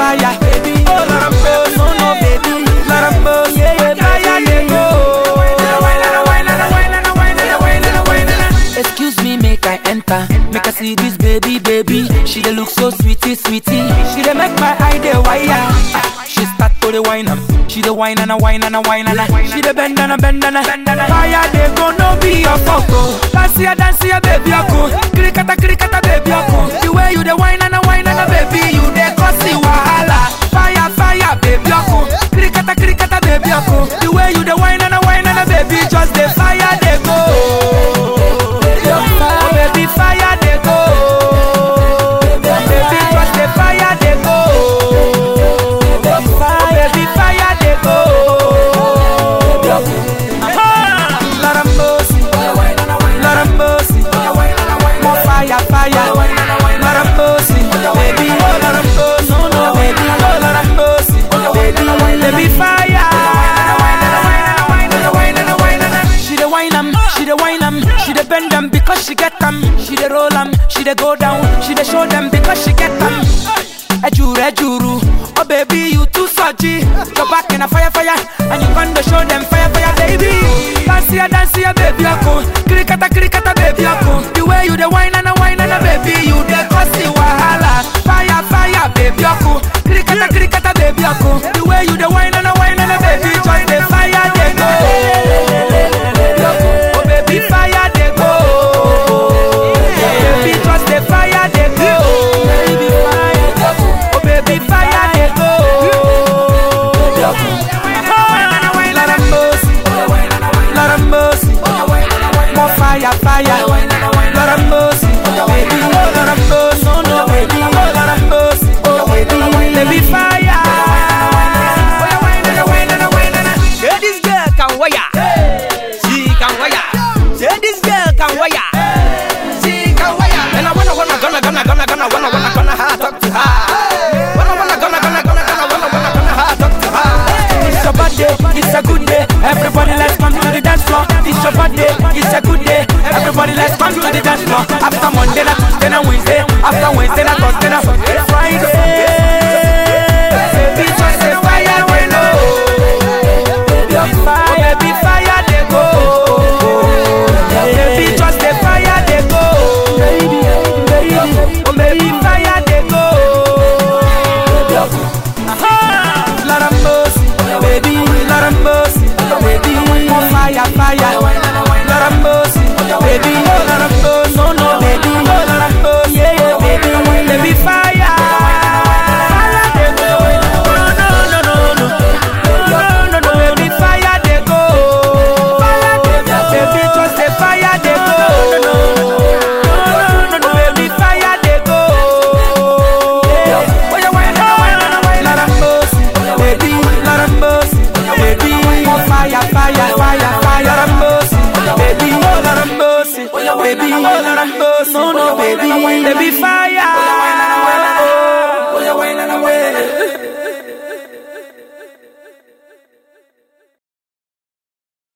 fire, baby. Oh, Lord of mercy, no, no, baby. Lord of mercy, yeah, yeah, fire, they go. Excuse me, make I enter. Make I see this baby, baby. She dey look so sweetie, sweetie. She dey make my eye dey wire. Ah, She start to the wine am. She dey wine and a wine and a wine and a. She dey bend and a bend and a. Fire dey go no be your fault. oh. Dance here, dance here, baby, ako. Krikata, krikata, baby, ako. The way you dey wine and a wine and a baby, you dey cause the wahala. Fire, fire, baby, ako. Krikata, krikata, baby, ako. The way you dey wine and a wine and a baby, just the fire dey go. Oh, baby, fire they go. Baby, just the fire they go. Oh, baby, fire they go. Aha! Lord of mercy, Lord of mercy, more fire, fire. Lord of mercy, baby, oh Lord of mercy, no, no, baby, oh Lord of mercy, baby, baby, fire. She the wine am, she the wine am, she the bend them because she get them. She the roll am, she the go down, she the show them because she get them. Ejuru, ejuru, oh baby you too surgy. Go back in a fire, fire, and you gonna show them fire, fire, baby. Dance here, dance here, baby, ako. Krikata, krikata, baby, ako. The way you the wine and a wine and a baby, you the cause the wahala. Fire, fire, baby, ako. Krikata, krikata, baby, ako. The way you the wine and a wine and a baby, just the fire, they go. Oh baby, fire they go. Baby, just the fire they go. Oh baby, fire they go. Lord of mercy, Lord of mercy, more fire, fire. Lord of mercy, baby, oh Lord of mercy, no no baby, oh Lord of mercy, oh baby, baby fire. Say this girl can wire. She can wire. Say this girl can wire. She can wire. And I wanna wanna gonna gonna gonna gonna wanna wanna gonna ha talk to her. Wanna wanna gonna gonna gonna gonna wanna wanna gonna ha talk to her. It's a bad day, it's a good day. Everybody let's come to the dance floor. It's a bad day, it's a good day. Everybody let's come to the dance floor. After Monday, na Tuesday, na Wednesday. After Wednesday, na Thursday, na Friday. Baby, just a fire we know. Oh, baby, fire they go. Baby, just a fire they go. Oh, baby, fire they go. Aha! Lord of mercy, baby, Lord of mercy, baby, more fire, fire. Lord of mercy, baby, oh Lord of mercy, no, no, baby, oh Lord of mercy, yeah, yeah, baby, baby, fire. Fire they go, no, no, no, no, no, no, no, baby, fire they go. Fire they go, baby, just the fire they go. No, no, no, no, no, baby, fire they go. Yeah. Oh, yeah, why not, why not, why not? Lord of mercy, baby, Lord of mercy, baby, more fire, fire, fire, fire, Lord of mercy, baby, oh Lord of mercy, baby, oh Lord of mercy, no, no, baby, baby, fire. Oh, yeah, why not, why not?